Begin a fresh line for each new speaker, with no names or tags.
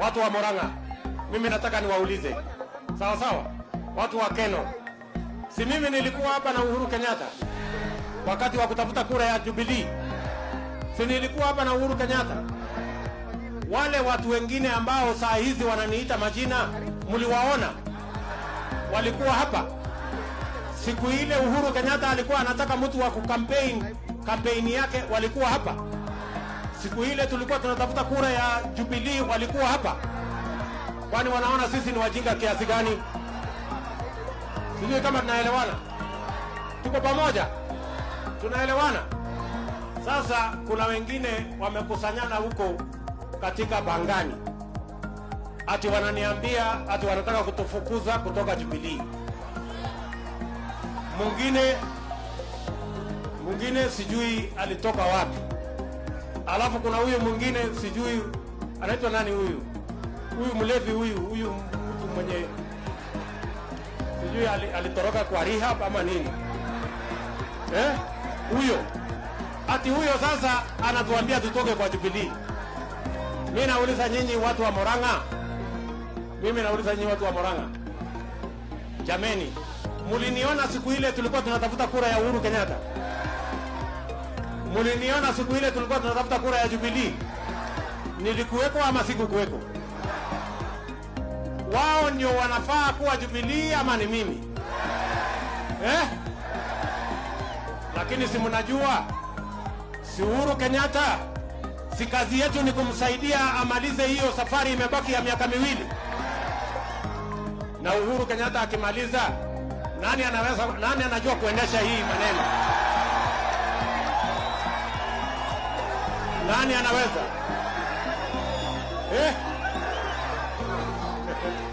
watu wa Murang'a, mimi nataka niwaulize, sawa sawa, watu wa Keno, si mimi nilikuwa hapa na Uhuru Kenyatta wakati wa kutafuta kura ya Jubilee? Si nilikuwa hapa na Uhuru Kenyatta? Wale watu wengine ambao saa hizi wananiita majina, mliwaona? Walikuwa hapa siku ile Uhuru Kenyatta alikuwa anataka mtu wa kukampeni kampeni yake, walikuwa hapa. Siku ile tulikuwa tunatafuta kura ya Jubilee, walikuwa hapa. Kwani wanaona sisi ni wajinga kiasi gani? Sijui kama tunaelewana, tuko pamoja, tunaelewana. Sasa kuna wengine wamekusanyana huko katika Bangani, ati wananiambia ati wanataka kutufukuza kutoka Jubilee. Mwingine mwingine sijui alitoka wapi, alafu kuna huyu mwingine sijui anaitwa nani huyu huyu mlevi huyu huyu mtu mwenye sijui ali- alitoroka kwa rehab ama nini eh? Huyo ati huyo sasa anatuambia tutoke kwa Jubilee. Mimi nauliza nyinyi watu wa Murang'a, mimi nauliza nyinyi watu wa Murang'a, jameni, muliniona siku ile tulikuwa tunatafuta kura ya Uhuru Kenyatta? Muliniona siku ile tulikuwa tunatafuta kura ya Jubilee? Nilikuweko ama sikukuweko? Wao ndio wanafaa kuwa Jubilee ama ni mimi eh? Lakini si mnajua, si Uhuru Kenyatta, si kazi yetu ni kumsaidia amalize hiyo safari, imebaki ya miaka miwili, na Uhuru Kenyatta akimaliza, nani anaweza, nani anajua kuendesha hii maneno? Nani anaweza eh?